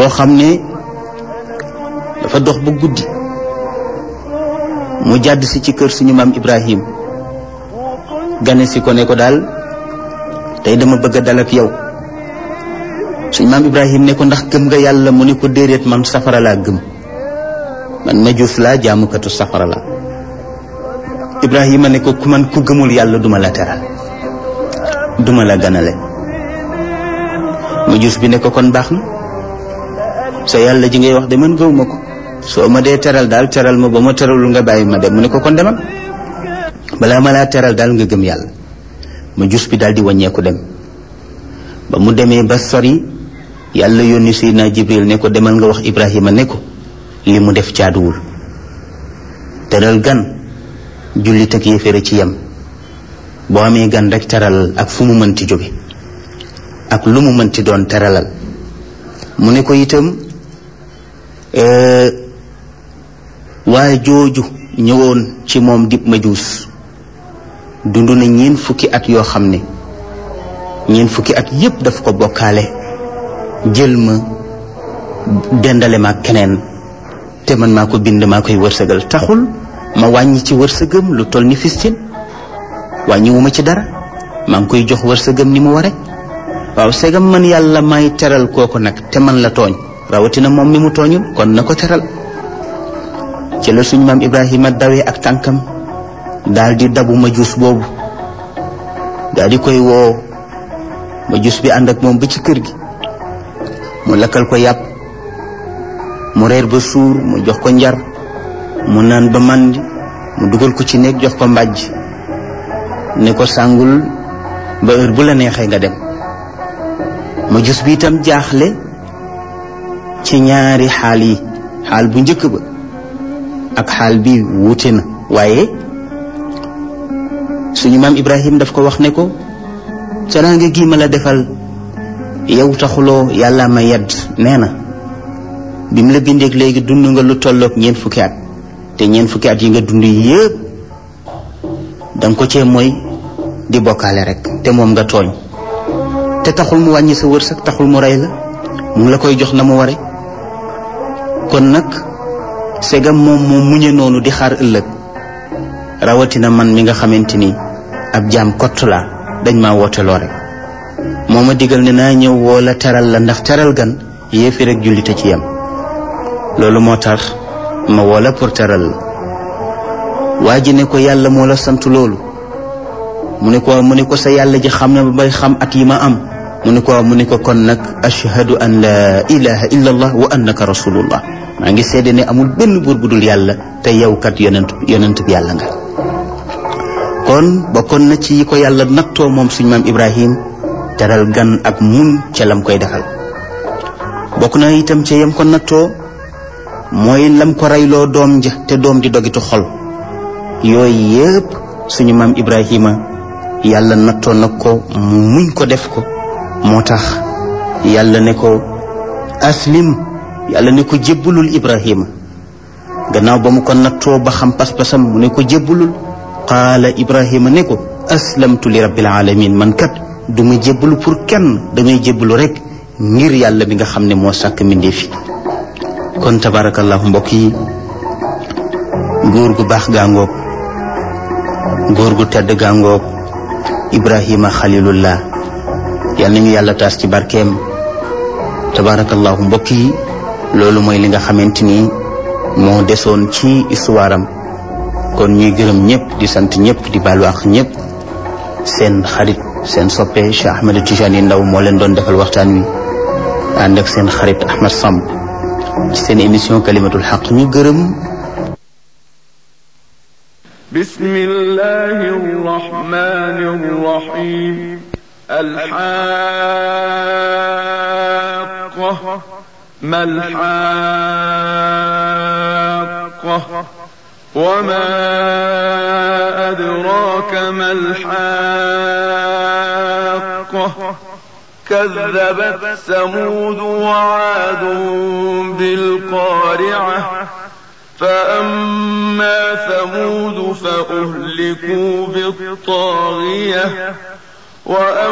boo xam ne dafa dox ba guddi mu jàdd si ci kër suñu maam Ibrahim gane si ko ne ko daal tey dama bëgg a dal ak yow suñu maam Ibrahim ne ko ndax gëm nga yàlla mu ne ko déedéet man safara laa gëm man majuus laa jaamukatu safara la Ibrahima ne ko ku man ku gëmul yàlla duma la teral duma la ganale majuus bi ne ko kon baax na sa yàlla ji ngay wax de man gëwuma ko soo ma dee teral daal teral ma ba ma teralul nga bàyyi ma dem mu ne ko kon demal balaa ma laa teral daal nga gëm yàlla majuus bi daal di wàññeeku dem ba mu demee ba sori yàlla yónni Seydina Jibril ne ko demal nga wax Ibrahima ne ko li mu def caaduwul teral gan jullit ak yéeféer ci yem boo amee gan rek teralal ak fu mu mënti jóge ak lu mu mënti doon teralal mu ne ko itam waaye jooju ñëwoon ci moom dib majuus dund na ñeen fukki at yoo xam ne ñeen fukki at yépp daf ko bokkaale jël ma dendale ma keneen te man maa ko bind maa koy wërsëgal taxul ma wàññi ci wërsëgam lu toll ni fistin wàññiwuma ci dara maa ngi koy jox wërsëgam ni mu ware waaw segam man yàlla may teral kooku nag te man la tooñ rawatina moom mi mu tooñul kon na ko teral ci la suñ maam Ibrahima dawee ak tànkam daal di dabu majuus boobu daal di koy woo majuus bi ànd ak moom ba ci kër gi mu lakkal ko yàpp mu reer ba suur mu jox ko njar mu naan ba màndi mu dugal ko ci néeg jox ko mbàjj ne ko sàngul ba heure bu la neexee nga dem majuus bi itam jaaxle ci ñaari xaal yi xaal bu njëkk ba ak xaal bi wuute na waaye suñu maam Ibrahim daf ko wax ne ko teraanga gi ma la defal yow taxuloo yàlla ma yedd nee na bi mu la bindeek léegi dund nga lu tolloog ñeent fukki at te ñeent fukki at yi nga dund yépp danga ko cee mooy di bokkaale rek te moom nga tooñ te taxul mu wàññi sa wërsëg taxul mu rey la mu ngi la koy jox na mu ware kon nag segam moom moo muñe noonu di xaar ëllëg rawatina man mi nga xamante ni ab jaam kott laa dañ maa wooteloo rek moo ma digal ne naa ñëw woo la teral la ndax teral gan yéefi rek jullite ci yem loolu moo tax ma woo la pour teral la waa ji ne ko yàlla moo la sant loolu mu ne ko mu ne ko sa yàlla ji xam na ba bay xam at yi ma am mu ne ko mu ne ko kon nag ashhadu an la ilaha illa allah wa annaka rasulullah maa ngi seede ne amul benn buur bu dul yàlla te yow kat yonent yonent bi yàlla nga kon bokkoon na ci yi ko yàlla nattoo moom suñu maam ibrahim teral gan ak mun ca lam koy defal bokk na itam ca yam ko nattoo mooy lam ko reyloo doom ja te doom di dogitu xol yooyu yépp suñu maam ibrahima yàlla nattoo na ko mu muñ ko def ko moo tax yàlla ne ko aslim yàlla ne ko jébbalul ibrahima gannaaw ba mu ko nattoo ba xam pas-pasam mu ne ko jébbalul qaala ibrahima ne ko aslamtu li rabbil alamin man kat du ma jébbalu pour kenn damay jébbalu rek ngir yàlla bi nga xam ne moo sàkk mbindeef fi kon tabarakallahu mbokk yi góor gu baax gaangoog góor gu tedd gaangoog ibrahima xalilullah yal nañu yàlla taas ci barkeem tabarakallahu mbokk yi loolu mooy li nga xamante ni moo desoon ci histoire am kon ñuy gërëm ñëpp di sant ñëpp di baalu ak ñëpp seen xarit seen soppe Cheikh Ahmed Tijani Ndaw moo leen doon defal waxtaan wi ànd ak seen xarit Ahmed Samb ci seen émission kalimatul xaq ñu gërëm بسم الله الرحمن الرحيم الحاقة ما الحاقة وما أدراك ما الحاقة كذبت ثمود وعاد بالقارعة فأما ثمود فأهلكوا بالطاغية وأما